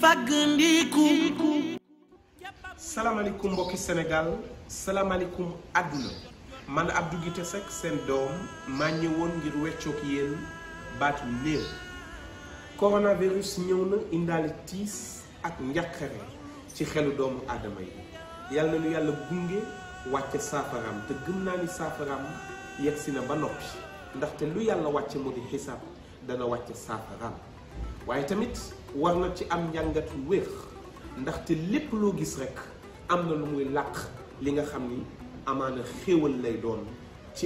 fàggandiku salaamaaleykum mbokki Sénégal salaamaaleykum àdduna man Abdou Guité Seck seen doom maa ñëwoon ngir weccoog yéen baat yu néew coronavirus ñëw na indaale tiis ak njàqare ci xelu doomu aadama yi yàlla na nu yàlla gunge wàcce saafaraam te gëm naa ni saafaraam yegsi na ba noppi ndaxte lu yàlla wàcce mu di xisaab dana wàcce saafaraam waaye tamit war na ci am njàngat yu wér ndaxte lépp loo gis rekk am na lu muy làq li nga xam ni amaana xéewal lay doon ci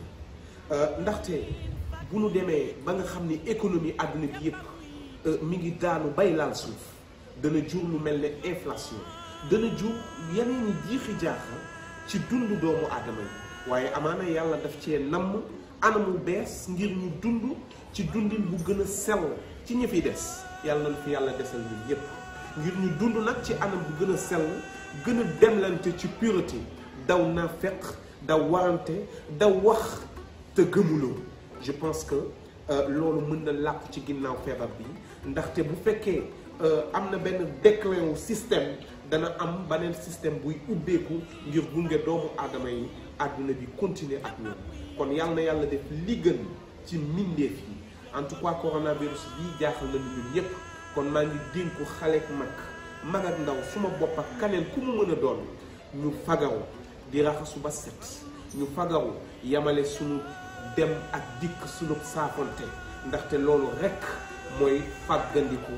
àdduna ndaxte bu nu demee ba nga xam ni économie àdduna bi yépp mi ngi daanu bay laal suuf dana jur lu mel ne inflation dana jur yeneen i jiixi jaaxa ci dundu doomu aadama yi waaye amaana yàlla daf cee namm anamu bees ngir ñu dund ci dundin bu gën a sell ci ñi fi des yàlla na fi yàlla desal ñun yépp ngir ñu dund nag ci anam bu gën a sell gën a demlante ci pureté daw na fekk daw warante daw wax te gëmuloo je pense que loolu mën na làqu ci ginnaaw feebar bi ndaxte bu fekkee am na benn déclin wu système dana am beneen système buy ubbeeku ngir gunge doomu aadama yi àdduna bi continuer ak ñoom kon yàlla na yàlla def li gën ci mbindeef yi en tout cas coronavirus bii jaaxal nañu ñun ñépp kon maa ngi dénku xale ak mag mag ak ndaw suma bopp ak kaneen ku mu mën a doon ñu fagaru di raxasu ba set ñu fagaru yamale suñu dem ak dikk suñu saafonte ndaxte loolu rekk mooy fàggandiku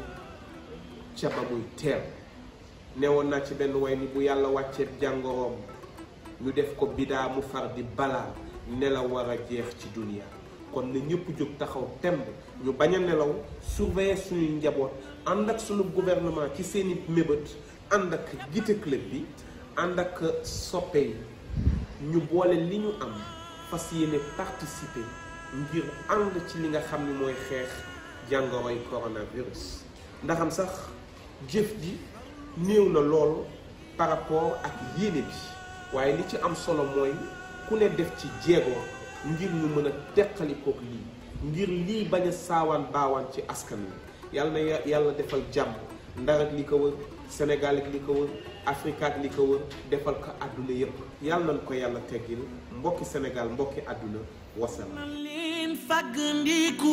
ca ba muy teel newoon naa ci benn way ni bu yàlla wàccee jàngoroom ñu def ko bidaa mu far di balaa nelaw war a jeex ci duniya kon na ñëpp jóg taxaw temb ñu bañ a nelaw surveiller suñuy njaboot ànd ak suñu gouvernement ci seeni mébét ànd ak Guité Club bi ànd ak soppe yi ñu boole li ñu am fas yéene participer ngir ànd ci li nga xam ni mooy xeex jàngoroy coronavirus ndaxam sax jëf ji néew na lool par rapport ak yéene bi waaye li ci am solo mooy ku ne def ci jéego ngir ñu mën a teqalikook lii ngir lii bañ a saawaan baawaan ci askan wi yàlla na yàlla defal jàmm ndar ak li ko wër Sénégal ak li ko wër Afrique ak li ko wër defal ko àdduna yépp yàlla nañ ko yàlla teggil mbokki Sénégal mbokki àdduna wasalaam. na leen fàggandiku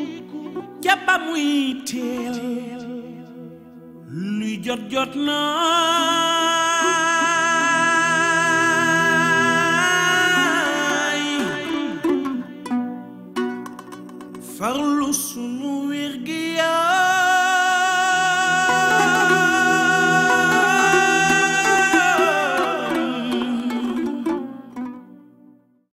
ca ba muy teel luy jot jot naay farlu sunu wér gi